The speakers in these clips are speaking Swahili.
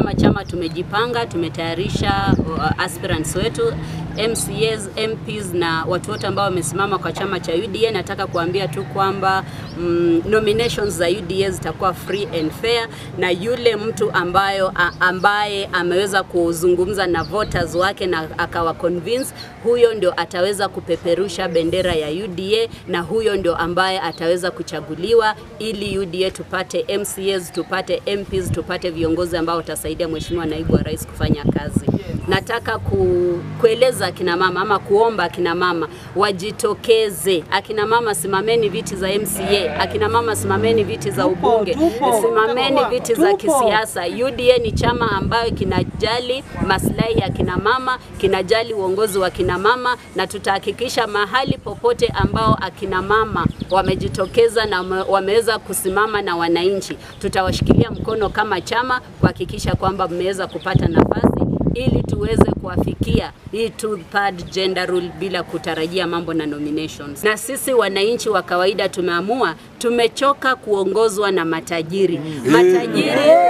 kama chama tumejipanga, tumetayarisha uh, aspirants wetu MCAs, MPs na watu wote ambao wamesimama kwa chama cha UDA. Nataka kuambia tu kwamba mm, nominations za UDA zitakuwa free and fair, na yule mtu ambayo, a, ambaye ameweza kuzungumza na voters wake na akawa convince, huyo ndio ataweza kupeperusha bendera ya UDA na huyo ndio ambaye ataweza kuchaguliwa ili UDA tupate MCAs, tupate MPs, tupate viongozi ambao watasaidia Mheshimiwa Naibu wa Rais kufanya kazi. Nataka ku, kueleza akina mama ama kuomba akina mama wajitokeze. Akina mama simameni viti za MCA, akina mama simameni viti za ubunge, simameni viti za kisiasa. UDA ni chama ambayo kinajali maslahi ya kina mama, kinajali uongozi wa kina mama, na tutahakikisha mahali popote ambao akina mama wamejitokeza na wame- wameweza kusimama na wananchi, tutawashikilia mkono kama chama kuhakikisha kwamba mmeweza kupata nafasi ili tuweze kuwafikia hii two third gender rule bila kutarajia mambo na nominations. Na sisi wananchi wa kawaida tumeamua, tumechoka kuongozwa na matajiri. Matajiri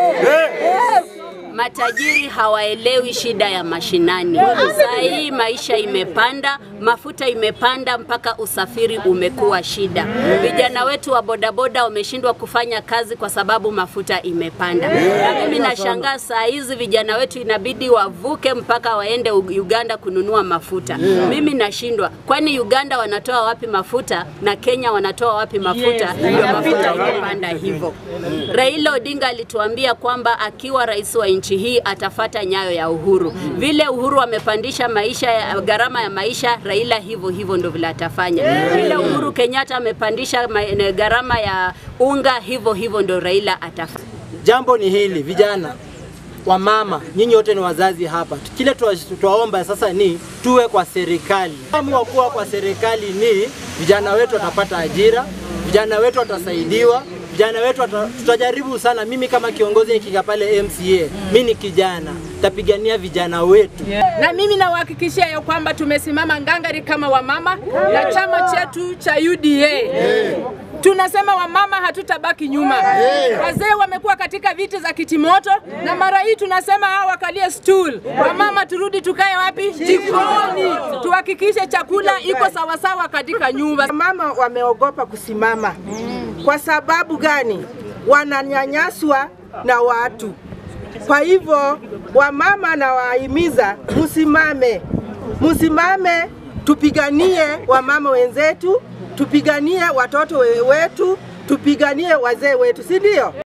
matajiri hawaelewi shida ya mashinani. Saa hii maisha imepanda, mafuta imepanda, mpaka usafiri umekuwa shida. Vijana wetu wa bodaboda wameshindwa kufanya kazi kwa sababu mafuta imepanda. Na mimi nashangaa saa hizi vijana wetu inabidi wavuke mpaka waende U- Uganda kununua mafuta. Mimi nashindwa, kwani Uganda wanatoa wapi mafuta na Kenya wanatoa wapi mafuta? Ndio mafuta imepanda hivyo. Raila Odinga alituambia kwamba akiwa rais wa nchi hii atafata nyayo ya Uhuru. Vile Uhuru amepandisha maisha ya gharama ya maisha, Raila hivyo hivyo ndio vile atafanya. Vile Uhuru Kenyatta amepandisha ma- na gharama ya unga, hivyo hivyo ndio Raila atafanya. Jambo ni hili, vijana wa mama, nyinyi wote ni wazazi hapa. Kile tuwa- tuwaomba sasa ni tuwe kwa serikali. Amu wa kuwa kwa serikali ni vijana wetu watapata ajira, vijana wetu watasaidiwa, vijana wetu wata, tutajaribu sana. Mimi kama kiongozi nikika pale MCA, mi ni kijana, tapigania vijana wetu. na mimi nawahakikishia ya kwamba tumesimama ngangari kama wamama na chama chetu cha UDA. Tunasema wamama hatutabaki nyuma. Wazee wamekuwa katika viti za kitimoto, na mara hii tunasema hao wakalie stool. Wamama turudi tukae wapi? Jikoni, tuhakikishe chakula iko sawasawa katika nyumba. Mama wameogopa kusimama. Kwa sababu gani? Wananyanyaswa na watu. Kwa hivyo wamama nawahimiza msimame, msimame, tupiganie wamama wenzetu, tupiganie watoto we- wetu, tupiganie wazee wetu, si ndio?